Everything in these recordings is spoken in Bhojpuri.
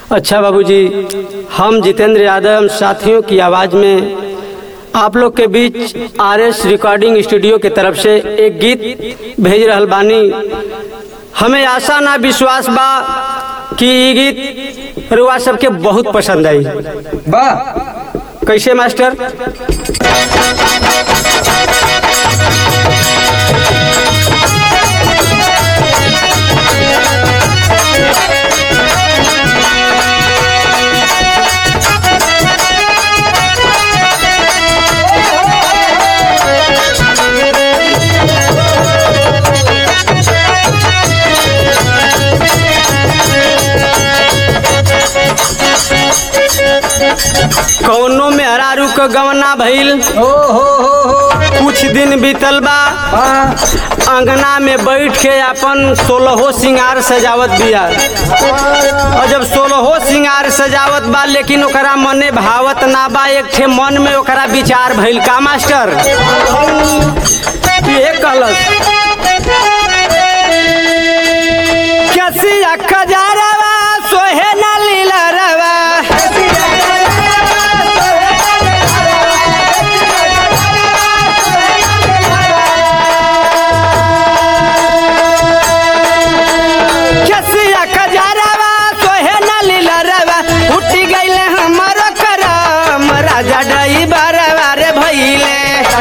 अच्छा बाबूजी हम जितेंद्र यादव साथियों की आवाज़ में आप लोग के बीच आर एस रिकॉर्डिंग स्टूडियो के तरफ से एक गीत भेज रहल बानी हमें आशा ना विश्वास बा कि ये गीत रुआ सबके बहुत पसंद आई वाह कैसे मास्टर कौनो में हरारू क गवना भइल ओ हो हो हो कुछ दिन बीतल बा वाह अंगना में बैठ के अपन सोलहो सिंगार सजावत बिया और जब सोलहो सिंगार सजावत बा लेकिन ओकरा मने भावत ना बा एक ठे मन में ओकरा विचार भइल का मास्टर ये कहलस कैसी खजारवा सोहे न लीला रवा कैसिया खजारवा सोहे न लीला रवा उठी गईले हमारो करम राजा डई बरवा रे भइले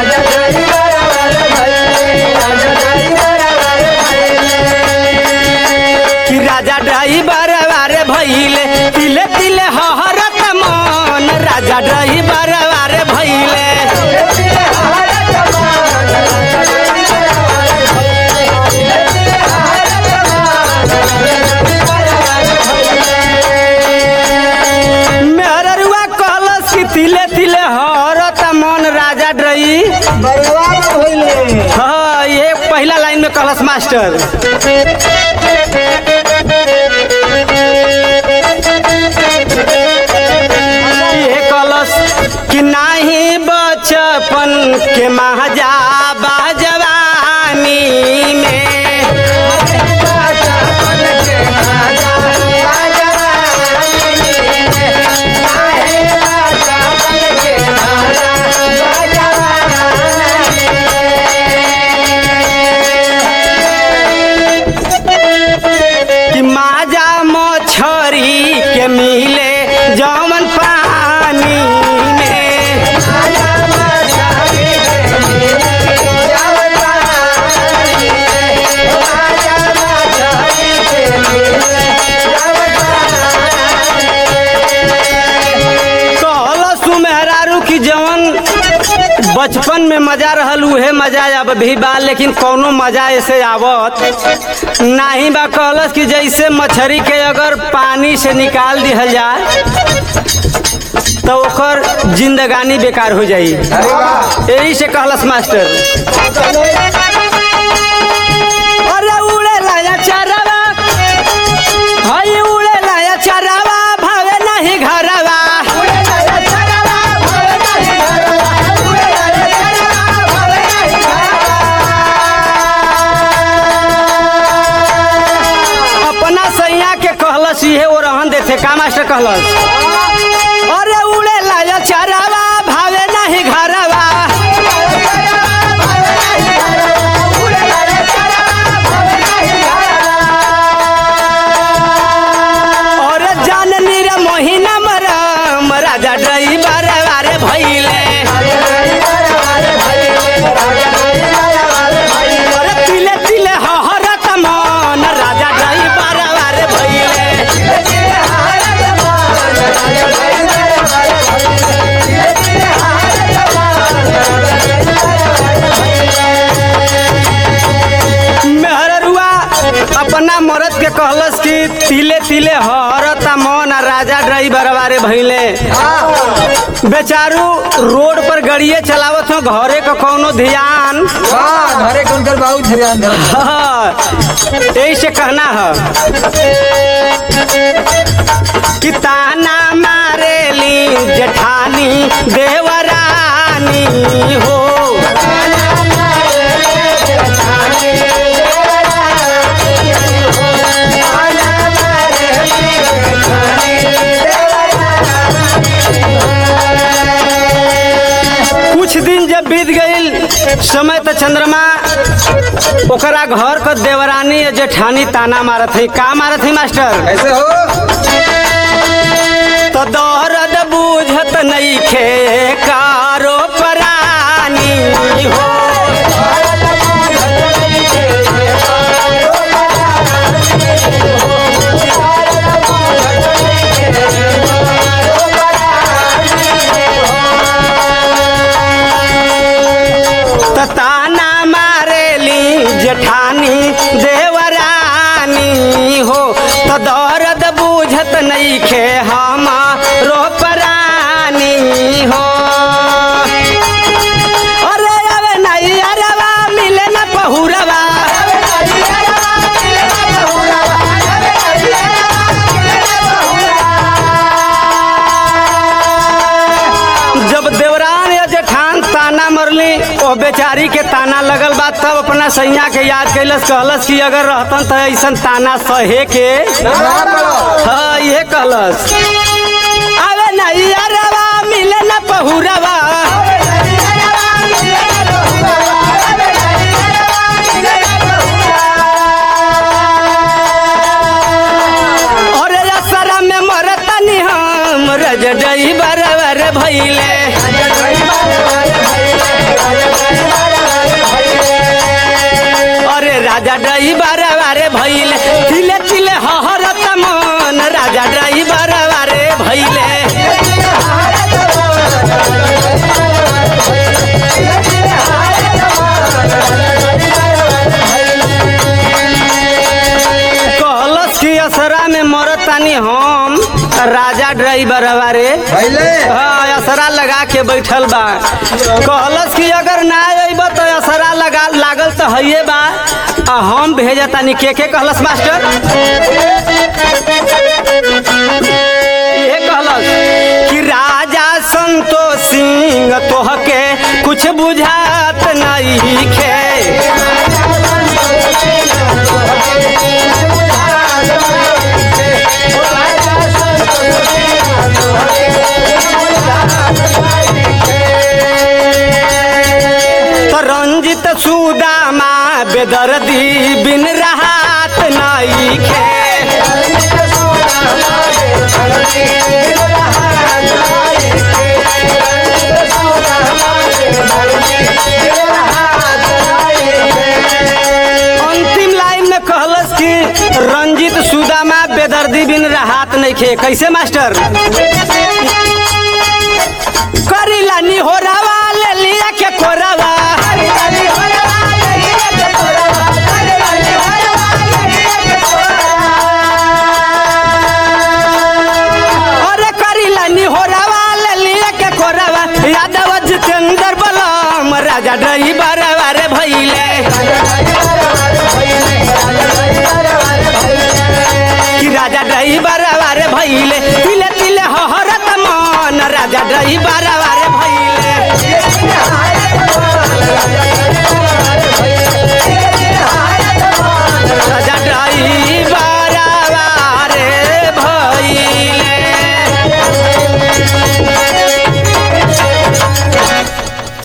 कि राजा डई बरवा रे भइले तिले तिले हहरत मन राजा डई बरवा रे भइले मेहररुआ कहलस कि तिले तिले हरत मन राजा डई बर्बाद होइले हाँ ये पहला लाइन में कहलस मास्टर ये कहलस कि नाही बचपन के महाजा बाजवानी में कि माजा मछरी के मिले जमन पानी में कहल सुमेहरारू की जवन बचपन में मजा रहल उहे मजा अब भी बा लेकिन कौनो मजा ऐसे आवत नाही बा कहलस कि जैसे मछरी के अगर पानी से निकाल दिहल जाए तो ओकर जिंदगानी बेकार हो जाई अरे वाह यही से कहलस मास्टर अरे उड़े लाया चरवा हई उड़े लाया चरवा भावे नहीं घरवा अपना सैया के कहलस इहे वो रहन देथे का मास्टर कहलस अरे उड़े लाया चरवा भावे नहीं घरवा और जाननी रे मोहिना मरम राजा ड्राइवर वारे भइले अरे तिले तिले हहरत मन राजा ड्राइवर वारे भइले मेहररुआ अपना मरद के कहलस कि तिले तिले हरत मन आ राजा ड्राइवर वारे भइले बेचारू रोड पर गड़िए चलावत हो घरे का कौनो ध्यान वाह घरे कौन कर बहुत ध्यान दे हाँ, यही से कहना है कि ताना मारेली जेठानी देवरानी हो समय तो चंद्रमा ओकरा घर क देवरानी या जेठानी ताना मारत है का मारत है मास्टर कैसे हो तो दर्द बूझत नहीं खे कारो परानी हो त ताना मारेली जेठानी देवरानी हो तो दर्द बूझत नहीं खे हमारो परानी हो अरे अरे नहीं अरवा मिले न पहुरवा जब देवरान या जेठान ताना मरली ओ बेचारी के ताना लगल बा तब अपना सैया के याद कैलस कहलस कि अगर रहतन तो ऐसन ताना सहे के ना पड़ो हाँ ये कहलस अबे नहीं अरवा मिले न पहुरवा और असरा में मरतनी हम रज डई बरबर भइले अरे राजा डई बरबर भइले तिले तिले हहरत मन राजा डई बरबर भइले कहलस कि असरा में मरतानी हम राजा ड्राइवर बारे पहले हाँ असरा लगा के बैठल बा कहलस कि अगर ना अइब तो असरा लगा लागल तो हइये बा आ हम भेजतानी के के कहलस मास्टर ये कहलस कि राजा संतोष सिंह तोहके कुछ बुझात नहीं खे तो रंजित सुदामा बेदर्दी बिन राहत नहीं खे अंतिम लाइन में कहलस कि रंजित सुदामा बेदर्दी बिन राहत नहीं खे कैसे मास्टर करीला निहोरा